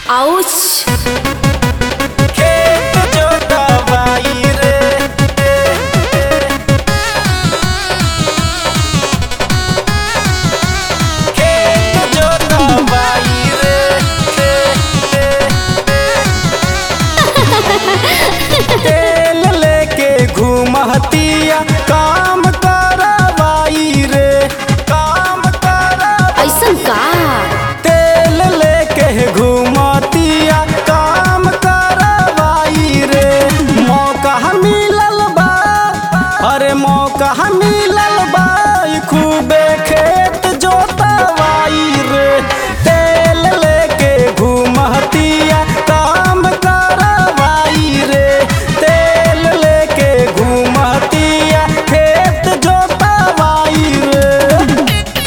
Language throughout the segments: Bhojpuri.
आउच खेत जोतवाई रे खेत जोतवाई रे तेल लेके घूमतिया काम करवाई रे काम करवाई ऐसन का तेल लेके घूमतिया काम करवाई रे मौका मिलल बा अरे मौका मिलल बा ई खूबे खेत जोतवाई रे तेल लेके घूमतिया काम करवाई रे तेल लेके घूमतिया खेत जोतवाई रे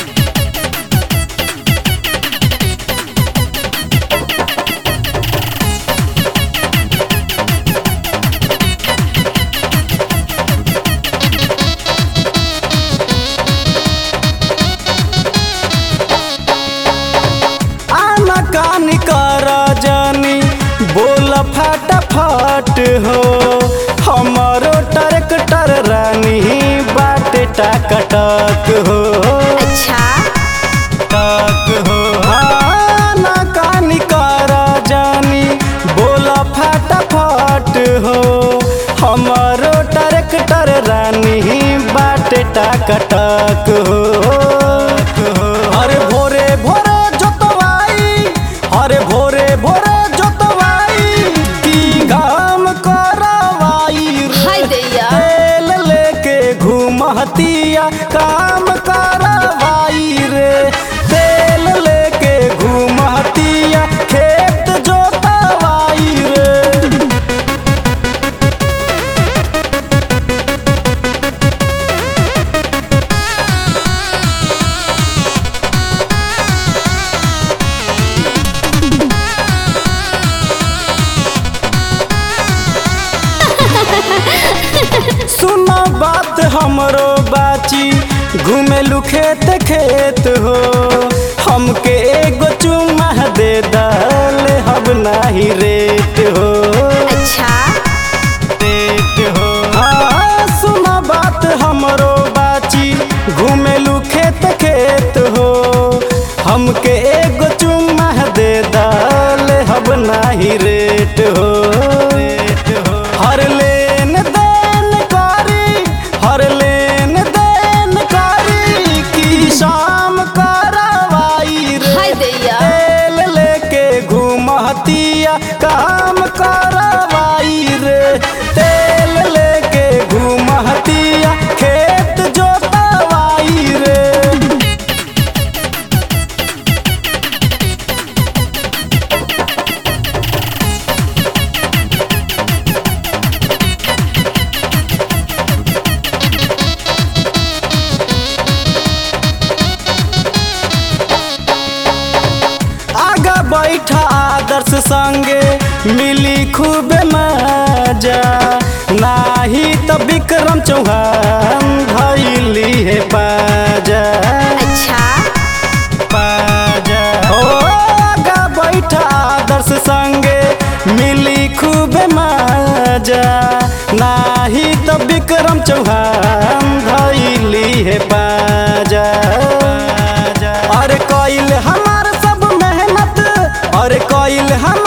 आना कानी कर जानी बोल फटाफट हो हमारो ट्रैक्टर रानी बाटे टाकटक हो अच्छा टक हो आना कानी कर जानी बोल फटाफट हो हमारो ट्रैक्टर रानी बाटे टाकटक हो अरे भोरे भोरे जोतवाई अरे भोरे भोरे जोतवाई की काम करवाई रे। हाय दैया तेल लेके घूमतिया काम करवाई रे तेल लेके घूमतिया खेत जोतवाई रे सुनो बात हमरो बाची घूमेलू खेत खेत हो हमके एगो चुम्मा दे दल हब नाही रेट हो अच्छा रेट हो हाँ सुनो बात हमरो बाची घूमेलू खेत खेत हो हमके एगो चुम्मा दे दल हब नाही रेट हो रेट हो हर लेन देन करी हर लेन देन करी की शाम करवाई रे हाय दैया तेल लेके घूमतिया काम करवाई रे तेल लेके घूमतिया खेत जोतवाई रे आगा बैठा आदर्श संगे मिली खूब मजा नाही तो विक्रम चौहान धैली है बाजा अच्छा बाजा ओ आगा बैठा आदर्श संगे मिली खूब मजा नाही तो विक्रम चौहान धैली है बाजा अरे कोइल हमार सब मेहनत अरे कोइल हम